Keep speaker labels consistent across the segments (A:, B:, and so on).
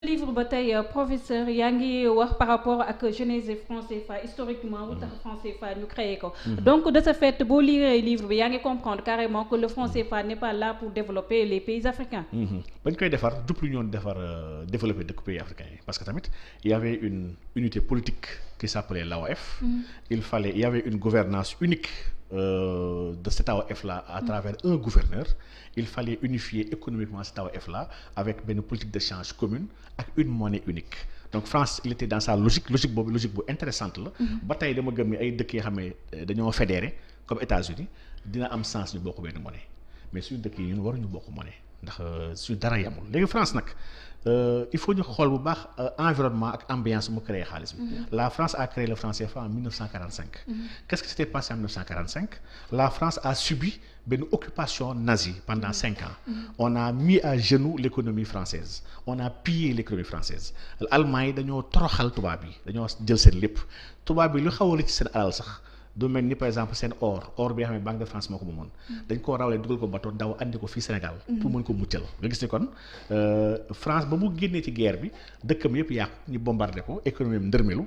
A: livre ba tey professeur yaa ngi wax par rapport ak genèse franc CFA historiquement lu tax franc CFA ñu créé ko donc de ce fait boo lire livre bi yaa ngi comprendre carrément que le franc CFA n'est pas là pour développer les pays africains
B: bañ koy defar jublu ñoon defar développer dëkk pays africains yi parce que tamit il y avait une unité politique qui s'appelait l'AOF il fallait il y avait une gouvernance unique euh, de cet AOF là à travers un gouverneur il fallait unifier économiquement cet AOF là avec benn politique d'échange commune ak une monnaie unique donc France il était dans sa logique logique boobu logique bu intéressante la ba tey dama gëm ni ay dëkk yoo xam ne dañoo fédéré comme États-Unis dina am sens ñu bokk benn monnaie mais suñu dëkk yi ñun waruñu bokk monnaie ndax suñu dara yamul léegi France nag il faut ñu xool bu baax environnement ak ambiance mu créé xaalis bi la France a créé le franc CFA en 1945 qu'est-ce qui s'était passé en 1945 la France a subi benn occupation nazie pendant cinq ans on a mis à genoux l'économie française on a pillé l'économie française Allemagne yi dañoo toroxal tubaab yi dañoo jël seen lépp tubaab yi lu xaw a ci seen alal sax du mel ni par exemple seen or or bi nga xam ne Banque de France moo ko moomoon dañ koo rawlee dugal ko bateau daw andi ko fii Sénégal pour mën ko muccal nga gis ni kon France ba mu génnee ci guerre bi dëkkam yëpp yàqu ñu bombardé ko économie am ndërmelu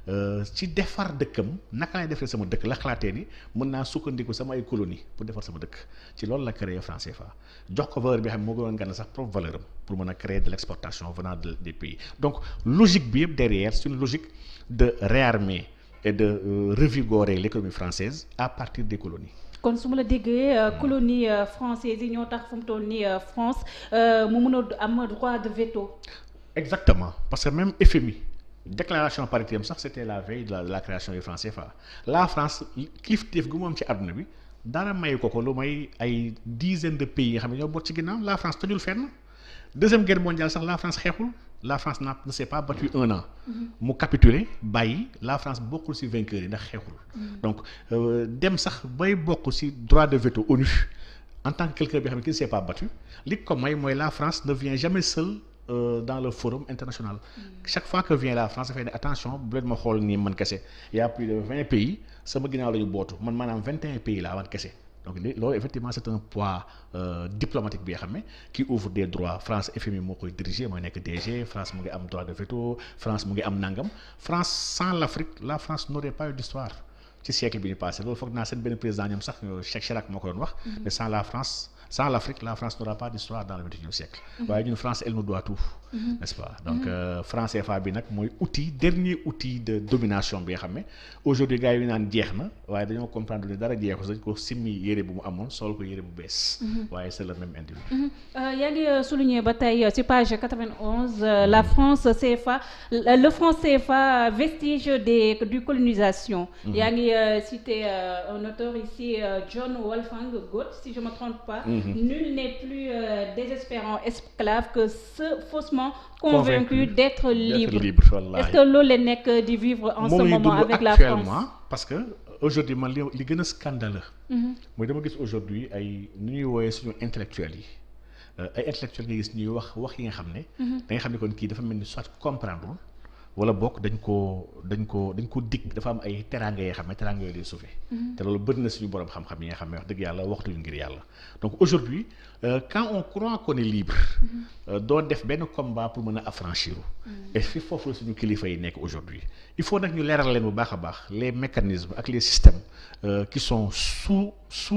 B: ci defar dëkkam naka lay defee sama dëkk la xalaatee ni mën naa sukkandiku sama ay colonie pour defar sama dëkk ci loolu la créé franc CFA jox ko valeur bi xam ne moo gënoon gànna sax propre valeur am pour mën a créer de l'exportation venant des pays donc logique bi yëpp derrière c'est une logique de réarmer et de euh, revigorer l'économie française à partir des colonies.
A: kon su ma la déggee colonie française yi ñoo tax fu mu toll nii France mu mën a am droit de veto.
B: exactement parce que même FMI déclaration paritaire sax c'était la veille de la, de la création du franc CFA la France kilifteef gu moom ci àdduna bi dara mayu ko ko lu may ay dizaine de pays yi nga xam ne ñoo boot ci ginnaaw la France tojul fenn deuxième guerre mondiale sax la France xeexul. la France n'a ne s'est pas battue un an mu capituler bàyyi la France bokkul ci vainqueurs yi ndax xeexul donc dem sax bay bokk ci droit de veto ONU en tant que quelqu'un bi xam ne qui ne s'est pas battu li ko may mooy la France ne vient jamais seule euh, dans le forum international chaque fois que vient la France dafay ne attention bu leen ma xool nii man kese y a plus de vingt pays sama ginnaaw la ñu bootu man maanaam vingt et un pays laa man kese donc loolu effectivement c'est un poids euh, diplomatique bi nga xam ne qui ouvre des droits France FMI moo koy diriger mooy nekk DG France mu ngi am droit de veto France mu ngi am nangam France sans l'Afrique la France n'aurait pas eu d'histoire ci siècle bi ñu passé loolu foog naa seen benn président ñoom sax Jacques Chirac moo ko doon wax mais sans la France sans l'Afrique la France n'aura pas d'histoire dans le vingt-et-unième siècle waaye ñun France elle nous doit tout n'est-ce pas donc euh, franc CFA bi nag mooy outil dernier outil de domination bi nga xam ne aujourd'hui gars yi naan jeex na waaye dañoo comprendre ne dara jeexu dañ ko simmi yére bu mu amoon sol ko yére bu bees waaye c'est le même individu
A: yaa ngi souligner ba tey ci page 91 la France CFA le franc CFA vestige des du colonisation yaa ngi cité un auteur ici John Wolfgang Goethe si je me trompe pas nul n'est plus désespérant esclave que ceux faussement convaincu d'être libre,
B: libre
A: est-ce que loolu la nekk di vivre en ce moment avec la France
B: parce que aujourd'hui man li li gën a scandaleux mooy dama gis aujourd'hui ay nu ñuy wooyee suñu intellectuels yi ay intellectuels nga gis ñuy wax wax yi nga xam ne da nga xam ne kon kii dafa mel ni soit comprendre wala bokk dañ koo dañ ko dañ ko dig dafa am ay teraanga yoo xam ne teraanga yooyu lay sauver te loolu bëri na suñu borom xam-xam yi nga xam ne wax dëgg yàlla waxtuñu ngir yàlla donc aujourd'hui euh, quand on croit qu'on est libre doo def benn combat pour mën a affranchir et fi foofu la suñu kilifa yi nekk aujourd'hui il faut nag ñu leeral leen bu baax a baax les mécanismes ak les systèmes euh, qui sont sous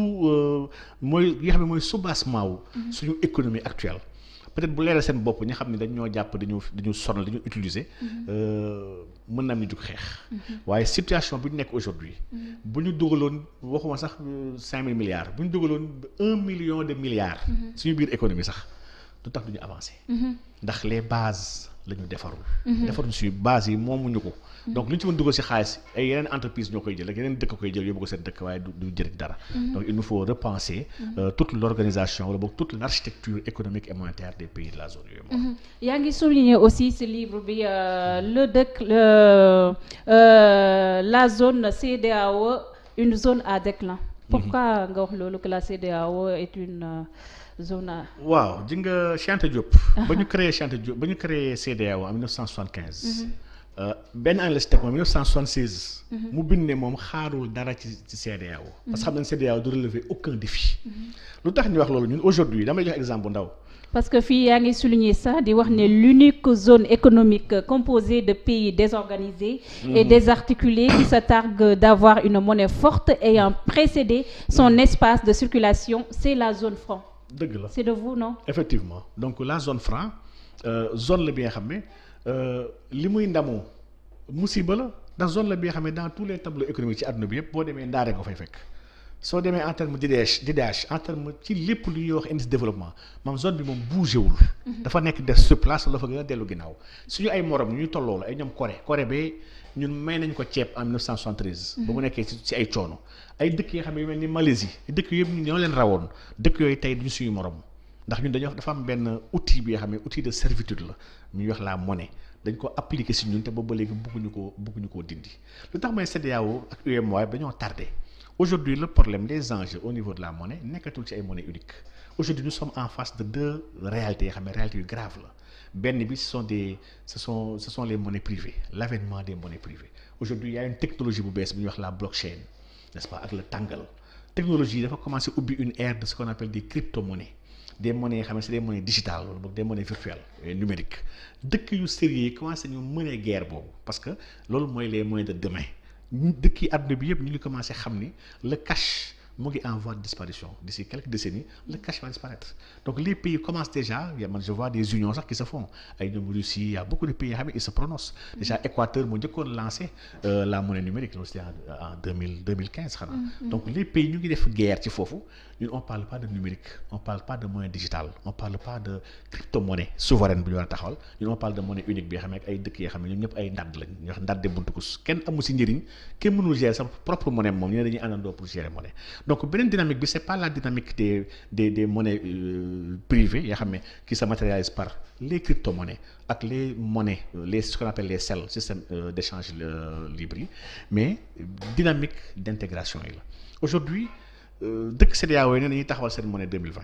B: sous mooy yi nga xam ne mooy soubassement wu suñu économie actuelle peut-être bu leeral seen bopp ñi xam ne dañ ñoo jàpp dañu dañu sonal dañu utiliser mën na am ñu jug xeex waaye situation bi ñu nekk aujourd'hui bu ñu dugaloon waxuma sax cinq mille milliards bu ñu dugaloon un million de milliards suñu biir économie sax du tax duñu avancer ndax les bases la ñu defarul defaruñ suñu bases yi moomuñu ko donc lu ñu ci mën dugal ci xaalis ay yeneen entreprise ñoo koy jël ak yeneen dëkk koy jël yóbbu ko seen dëkk waaye du du jëriñ dara donc il nous faut repenser euh, toute l'organisation wala boog toute l'architecture économique et monétaire des pays de la zone yooyu moom
A: yaa ngi souligner aussi ce livre bi le dëkk le la zone CEDEAO une zone à déclin pourquoi nga wax loolu que la CEDEAO est une zone à
B: waaw ji nga Cheikh Anta Diop ba ñu créé Cheikh Anta Diop ba ñu créé CEDEAO en 1975 benn année la si teg moom 1976. mu bind ne moom xaarul dara ci ci CEDEAO. parce que xam nañ CEDEAO du relever aucun défi. lu tax ñu wax loolu ñun aujourd'hui damay jox exemple bu ndaw
A: parce que fii yaa ngi souligner ça di wax ne l'unique zone économique composée de pays désorganisés et désarticulés qui se targue d'avoir une monnaie forte ayant précédé son espace de circulation c'est la zone franc
B: dëgg la
A: c'est de vous non
B: effectivement donc la zone franc euh, zone la bi nga xam ne li muy ndamoo musiba la ndax zone la bi nga xam ne dans tous les tableaux économiques ci àdduna bi yëpp boo demee ndaare nga fay fekk soo demee en terme d'IDH d'IDH en terme ci lépp lu ñuy wax indice de développement moom zone bi moom bougé wul. dafa nekk des sur place wala dafa gën a dellu ginnaaw suñu ay morom ñu tolloo la ay ñoom Corée Corée bee ñun may nañ ko ceeb en 1973. ba mu nekkee ci ci ay coono ay dëkk yi nga xam ne yu mel ni Malaisie dëkk yëpp ñu ñoo leen rawoon dëkk yooyu tey duñu suñu morom ndax ñun dañoo dafa am benn outil bi nga xam ne outil de servitude la ñuy wax la monnaie. dañ ko appliquer si ñun te boobu ba léegi bëgguñu koo bëgguñu koo dindi lu tax may CEDEAO ak UEMOA dañoo tardé aujourd'hui le problème des enjeux au niveau de la monnaie nekkatul ci ay monnaie unique aujourd'hui nous sommes en face de deux réalités yoo xam ne réalités yu grave la benn bi ce sont des ce sont ce sont les monnaies privées l'avènement des monnaies privées aujourd'hui il y a une technologie bu bees bu ñuy wax la blockchain n'est-ce pas ak le tàngal technologie dafa commencer ubbi une ère de ce qu'on appelle des crypto-monnaies des monnaies yoo xam ne c'est des monnaies digitales wala boog des monnaies virtuelles et numériques dëkk yu sérieux yi commencé ñu mënee guerre boobu parce que loolu mooy les moyens de demain dëkk yi àdduna bi yëpp ñu ngi commencé xam ni le cash mu ngi en voie de disparition d'ici quelques décennies le cash va disparaître donc les pays commencent déjà y a man je vois des unions sax qui se font ay ñoom Russie il y a beaucoup de pays yoo xam ne ils se prononcent déjà Équateur moo njëkkoon lancé la monnaie numérique loolu c'était en deux mille deux mille quinze xanaa donc les pays ñu ngi def guerre ci foofu ñun on parle pas de numérique on parle pas de monnaie digitale on parle pas de crypto-monnaie souveraine bu ñu war a taxawal ñun on parle de monnaie unique bi nga xam ne ay dëkk yoo xam ne ñoom ñëpp ay ndadd lañ ñu wax ndadde buntu kus kenn amu si njëriñ kenn mënul gérer sa propre monnaie moom ñu ne dañuy àndandoo pour gérer monnaie donc beneen dynamique bi c'est pas la dynamique des des des monnaies euh, privées yoo xam ne qui se matérialisent par les crypto-monnaies ak les monnaies les ce qu'on appelle les CEL système euh, d'échange euh, libre yi mais dynamique d'intégration yi la aujourd'hui dëkk CEDEAO yi ne dañuy taxawal seen monnaie 2020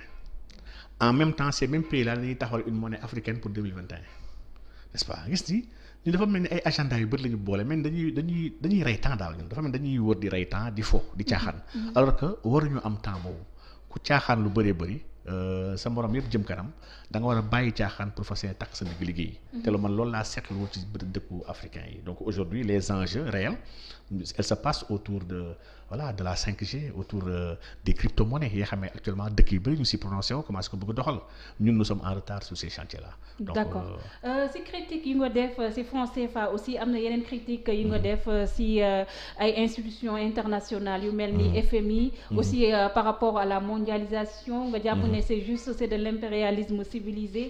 B: en même temps ces mêmes pays là dañuy taxawal une monnaie africaine pour 2021 n'est-ce pas gis ni ñu dafa mel ni ay agenda yu bëri la ñu boole mais dañuy dañuy dañuy rey temps daal ñun dafa mel ni dañuy wër di rey temps di fo di caaxaan alors que waruñu am temps boobu ku caaxaan lu bëree bëri sa morom yëpp jëm kanam da nga war a bàyyi caaxaan pour fas yéene takk sa digg liggéey te lu man loolu laa seetlu woon ci dëkku africain yi donc aujourd'hui les enjeux réels elles se passent autour de voilà de la 5G autour euh, des crypto-monnaies yi nga xam ne actuellement dëkk yu bëri ñu si prononcé wu commencé ko bëgg a doxal ñun nous sommes en retard sur ces chantiers là. donc
A: d'accord si critique yi nga def si franc CFA aussi am na yeneen critique yi nga def si ay institutions internationales yu mel ni FMI. aussi par rapport à la mondialisation nga jàpp ne c'est juste c'est de l'impérialisme civilisé.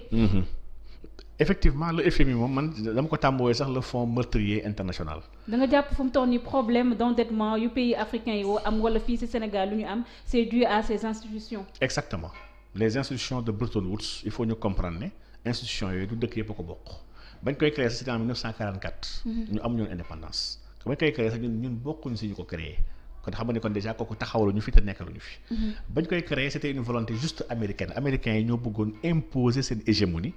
B: effectivement le FMI moom man dama ko tàmbooyee sax le fonds meurtrier international.
A: da nga jàpp fu mu toll nii problème d'endettement yu pays africains yi woo am wala fii ci Sénégal lu ñu am c'est dû à ces institutions.
B: exactement les institutions de Bretton Woods il faut ñu comprendre ne institutions yooyu du dëkk yëpp a ko bokk bañ koy créer c'était en 1944. ñu am ñoon indépendance bañ koy créer sax ñun ñun bokkuñ ci ñu ko créer. kon xam nga ne kon déjà kooku taxawalu ñu fi te nekkaluñu fi. bañ koy créer c'était une volonté juste américaine américains yi ñoo bëggoon imposer seen hégémonie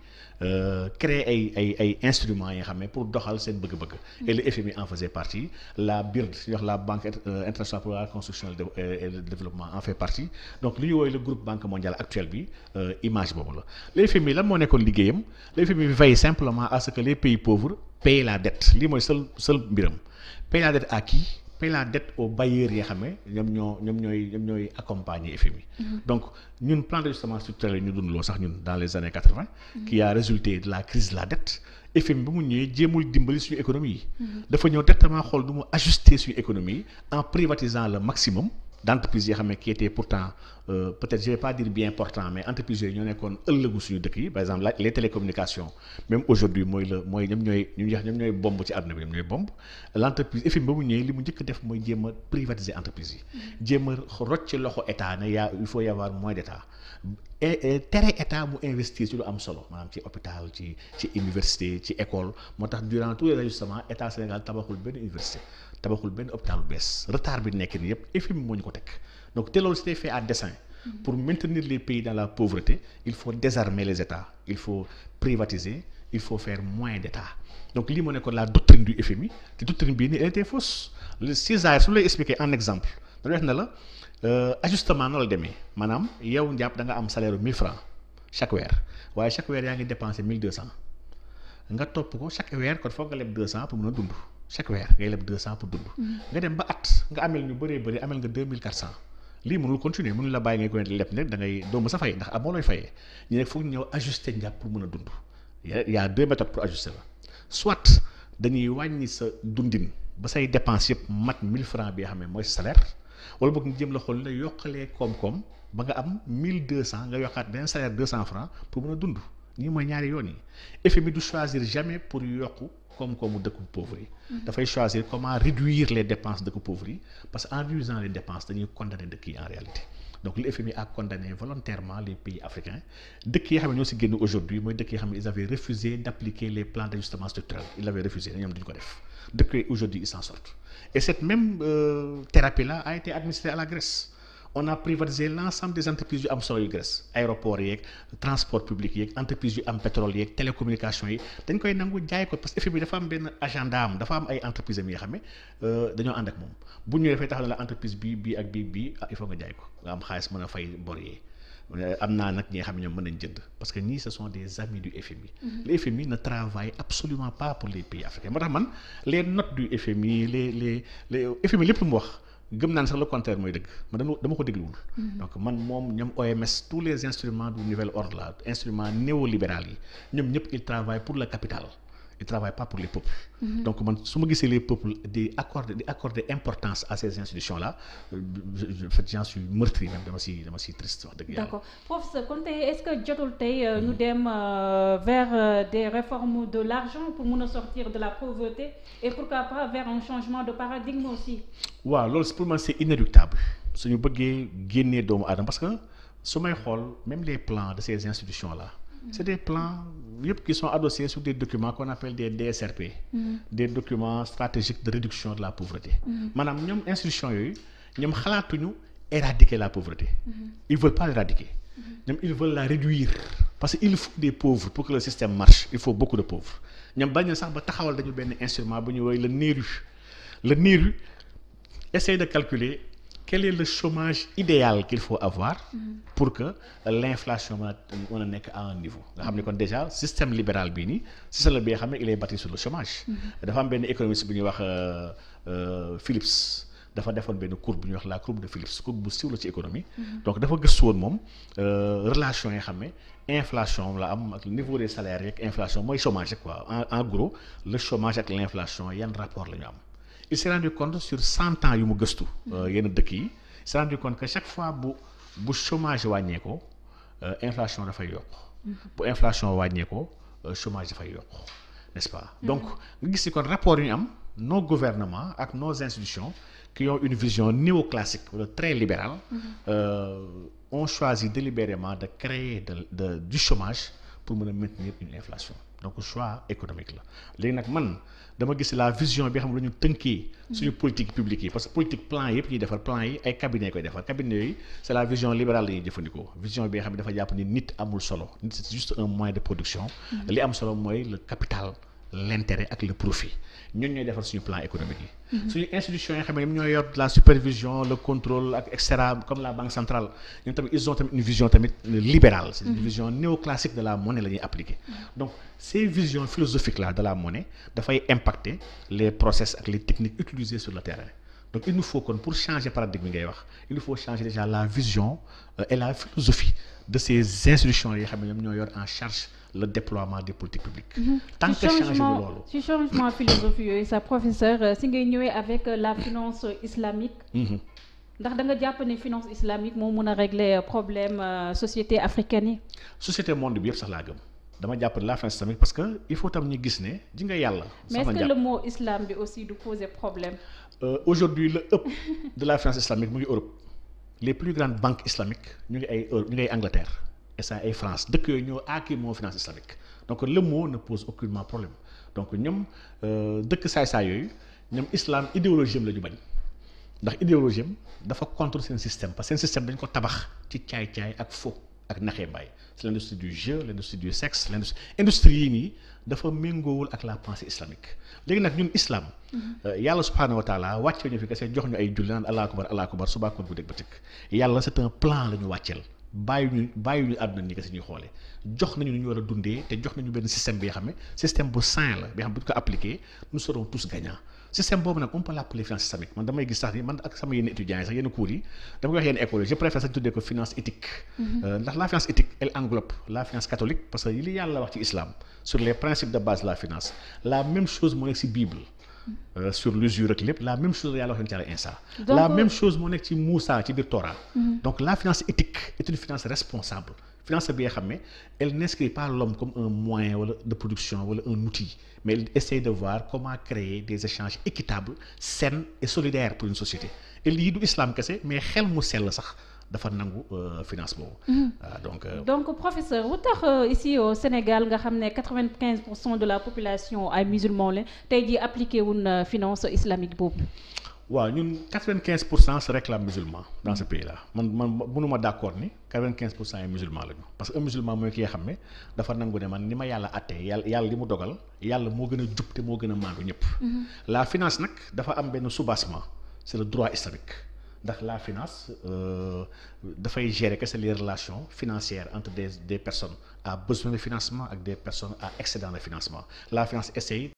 B: créer ay ay ay instruments yi nga xam ne pour doxal seen bëgg-bëgg. et le FMI en faisait partie la BIRD ñu wax la banque internationale pour la reconstruction et le développement en fait partie donc li ñu woowee le groupe banque mondiale actuel bi image boobu la. le FMI lan moo nekkoon liggéeyam le FMI veille simplement à ce que les pays pauvres payent la dette lii mooy seul seul mbiram paye la dette à qui. paye la dette aux bailleurs yi nga xam ne ñoom ñoo ñoom ñooy ñoom ñooy accompagner FMI. donc ñun plan d'ajustement structurel ñu dund loo sax ñun dans les années quatre-vingt. qui a résulté de la crise de la dette. FMI ba mu ñëwee jéemul dimbali suñu économie yi. dafa ñëw directement xool du mu ajuster suñu économie yi en privatisant le maximum d'entreprises yi xam ne qui étaient pourtant euh, peut-être je vais pas dire bien portant mais entreprises yooyu ñoo nekkoon ëllëgu suñu dëkk yi par exemple les télécommunications même aujourd'hui mooy la mooy ñoom ñooy ñu wax ñoom ñooy bomb ci àdduna bi ñoom ñooy bomb l'entreprise FMI ba mu ñëwee li mu njëkk def mooy jéem a privatiser entreprise yi jéem a rocc loxo état ne yaa il faut y avoir moins d'état tere état mu investir ci lu am solo maanaam ci hôpital ci ci université ci école moo tax durant tous les ajustements état Sénégal tabaxul benn université tabaxul benn hôpital bu bees retard bi nekk nii yëpp FMI moo ñu ko teg donc te loolu c'était fait à dessein pour maintenir les pays dans la pauvreté il faut désarmer les états il faut privatiser il faut faire moins d'état donc lii moo nekkoon la doctrine du FMI te doctrine bii nii elle était fausse le César su lay expliquer en exemple dañu wax ne la ajustement noonu la demee maanaam yow njàpp da nga am salaire u 1000 francs chaque weer waaye chaque weer yaa ngi dépensé mille deux cent nga topp ko chaque weer kon foog nga leb deux cent pour mën a dund chaque weer ngay leb deux cent pour dund. nga dem ba at nga amel ñu bëree bëri amel nga deux mille quatre cent lii mënul continuer mënul la bàyyi ngay ko leb ne da ngay doo mës a fay ndax amoo looy fayee ñu ne foog ñu ñëw ajuster njàpp pour mën a dund y a deux méthodes pour ajuster la soit dañuy wàññi sa dundin ba say dépense yëpp mat mille francs bi nga xam ne mooy salaire wala boog ñu jëm la xool la yokkalee koom-koom ba nga am mille deux cent nga yokkaat beneen salaire deux cent francs pour mën a dund ñii mooy ñaari yoon yi FMI du choisir jamais pour yokku koom-koomu dëkku pauvre yi dafay choisir comment réduire les dépenses dëkku pauvre yi parce que en réduisant les dépenses dañuy condamner dëkk yi en réalité donc le FMI a condamné volontairement les pays africains dëkk yi xam ne ñoo si génn aujourd'hui mooy dëkk yi xam ne ils avaient refusé d'appliquer les plans d'ajustement structurel ils avaient refusé ñoom duñu ko def dëkk yi aujourd'hui ils s'en sortent et cette même euh, thérapie là a été administrée à la Grèce on a privatisé l'ensemble des entreprises yu am solo yu Grèce aéroport yeeg transport public yeeg entreprises yu am pétrole yeeg télécommunication yi dañ koy nangu jaay ko parce que FMI dafa am benn agenda am dafa am ay entreprises am yi nga xam ne dañoo ànd ak moom bu ñëwee dafay taxaw ne la entreprise bii bii ak bii bii ah il faut nga jaay ko nga am xaalis mën a fay bor yi am naa nag ñi nga xam ne ñoom mën nañ jënd parce que ñii ce sont des amis du FMI. le FMI ne travaille absolument pas pour les pays africains moo tax man les notes du FMI les les les FMI lépp lu mu wax. gëm naa ne sax le contraire mooy dëgg man dama dama ko dégluwul. donc man moom ñoom OMS tous les instruments du nouvel ordre là instruments néolibéral yi ñoom ñëpp ils travaillent pour le capital ils travaillent pas pour les peuples. donc man su ma gisee les peuples di accorder di accorder importance à ces institutions là j'en suis meurtri même dama si dama si triste wax dëgg yàlla.
A: d'accord professeur kon tey est-ce que jotul tey ñu dem vers des réformes de l'argent pour mun a sortir de la pauvreté et pourquoi pas vers un changement de paradigme aussi.
B: waaw loolu pour man c'est inéluctable suñu bëggee génnee doomu aadama parce que su may xool même les plans de ces institutions là. c'est des plans yëpp qui sont adossés sur des documents qu'on appelle des DSRP. des documents stratégiques de réduction de la pauvreté. maanaam ñoom institutions yooyu ñoom xalaatuñu éradiquer la pauvreté. ils veulent pas l'éradiquer. ñoom ils veulent la réduire parce que il faut des pauvres pour que le système marche il faut beaucoup de pauvres ñoom bañ na sax ba taxawal dañu benn instrument bu ñu woowee le NERU le NERU essaie de calculer quel est le chômage idéal qu'il faut avoir pour que l'inflation mën a mën a nekk à un niveau nga xam ne kon déjà système libéral bii nii système la bi nga xam ne il est bâti sur le chômage dafa am benn économiste bu ñuy wax Phillips dafa defoon benn courbe bu ñuy wax la courbe de Phillips courbe bu siiw la ci économie donc dafa gëstu woon moom relation yi xam ne inflation la am ak niveau des salaires yeeg inflation mooy chômage quoi en en gros le chômage ak l'inflation yan rapport la ñu am il s'est rendu compte sur cent ans yu mu gëstu yenn dëkk yi il s'est rendu compte que chaque fois bu bu chômage wàññeekoo inflation dafay yokk bu inflation wàññeekoo chômage dafay yokk n'est-ce pas donc nga gis ni kon rapport yu ñu am nos gouvernements ak nos institutions qui ont une vision néoclassique wala très libérale euh, ont choisi délibérément de créer de, de du chômage pour mën a maintenir une inflation donc choix économique la léegi nag man dama gis la vision bi xam ne la ñu tënkee suñu politique publique yi parce que politique plan yëpp ñuy defar plan yi ay cabinet koy defar cabinet yooyu c'est la vision libérale la ñuy jëfandikoo vision bi nga xam ne dafa jàpp ni nit amul solo nit c'est juste un moyen de production li am solo mooy le capital l'intérêt ak le profit ñun ñooy defar suñu plan économique yi suñu institutions yi xam ne ñoom ñooy yor la supervision le contrôle ak et cetera comme la banque centrale ñoom tamit ils ont tamit une vision tamit libérale c'est une vision néoclassique de la monnaie la ñuy appliquer donc ces visions philosophiques là de la monnaie dafay impacter les process ak les techniques utilisées sur le terrain donc il nous faut kon pour changer paradigme ngay wax il nous faut changer déjà la vision euh, et la philosophie de ces institutions yi xam ne ñoom ñoo yor en charge le déploiement des politiques publiques. tant que changé wu loolu.
A: ci changement philosophie yooyu sa professeur si ngay ñëwee avec la finance islamique. ndax da nga jàpp ne finance islamique moo mën a régler problème société africaine yi.
B: société monde bi yëpp sax laa gëm dama jàpp ne la finance islamique parce que il faut tam ñu gis ne ji nga yàlla.
A: mais est-ce que le mot islam bi aussi du poser problème.
B: Euh, aujourd'hui le ëpp de la finance islamique mu ngi Europe les plus grandes banques islamiques ñu ngi ay Europe ñu ngi ay Angleterre. et ça ay France dëkk yooyu ñoo aaki moo finance islamique donc le mot ne pose aucunement problème donc ñoom dëkk saay-saay yooyu ñoom islam idéologie am la ñu bañ ndax idéologie am dafa contre seen système parce que seen système dañ ko tabax ci caay-caay ak fo ak naxee mbaay c'est l'industrie du jeu l'industrie du sexe l'industrie industrie yii nii dafa méngoowul ak la pensée islamique léegi nag ñun islam yàlla subhaanahu wa taala wàcce ñu fi kese jox ñu ay julli naan allahu akbar allahu akbar subaa kon bu dégg ba tëkk yàlla c'est un plan la ñu wàcceel bàyyi ñu bàyyi ñu àdduna ni kese ñuy xoolee jox nañu nu ñu war a dundee te jox nañu benn système bi nga xam ne système bu sain la bi nga xam ne bu ñu ko appliqué nous serons tous gagnants système boobu nag on peut l'appeler finance systémique man damay gis sax ni man ak sama yenn étudiants yi sax yenn cours yi dama koy wax yenn écoles yi je préfère sax tuddee ko finance éthique ndax la finance éthique elle englobe la finance catholique parce que li yàlla wax ci islam sur les principes de base de la finance la même chose moo nekk ci bible Euh, sur l'usure ak lépp la même chose la yàlla wax yonent Yàlla Insa la même chose moo nekk ci Moussa ci biir Torah donc la finance éthique est une finance responsable finance bi nga xam ne elle n'inscrit pas l'homme comme un moyen wala de production wala un outil mais elle essaie de voir comment créer des échanges équitables sains et solidaires pour une société et lii du islam kese mais xel mu sell sax dafa nangu finance boobu. waaw donc.
A: donc professeur lu tax ici au Sénégal nga xam ne quatre-vingt-quinze pour cent de la population ay musulmans la tey jii appliqué wuñ finance islamique boobu.
B: waaw ñun quatre-vingt-quinze pour cent se réclament musulmans dans ce pays là man man mënuma d'accord ni quatre-vingt-quinze pour cent yi musulmans lañu parce que un musulman mooy ki nga xam ne dafa nangu ne man ni ma yàlla àttee yàlla yàlla li mu dogal yàlla moo gën a jub te moo gën a maandu ñëpp. la finance nag dafa am benn soubassement c'est le droit islamique. ndax la finance dafay gérer kese les relations financières entre des des personnes à besoin de financement ak des personnes à excédent de financement la finance essaye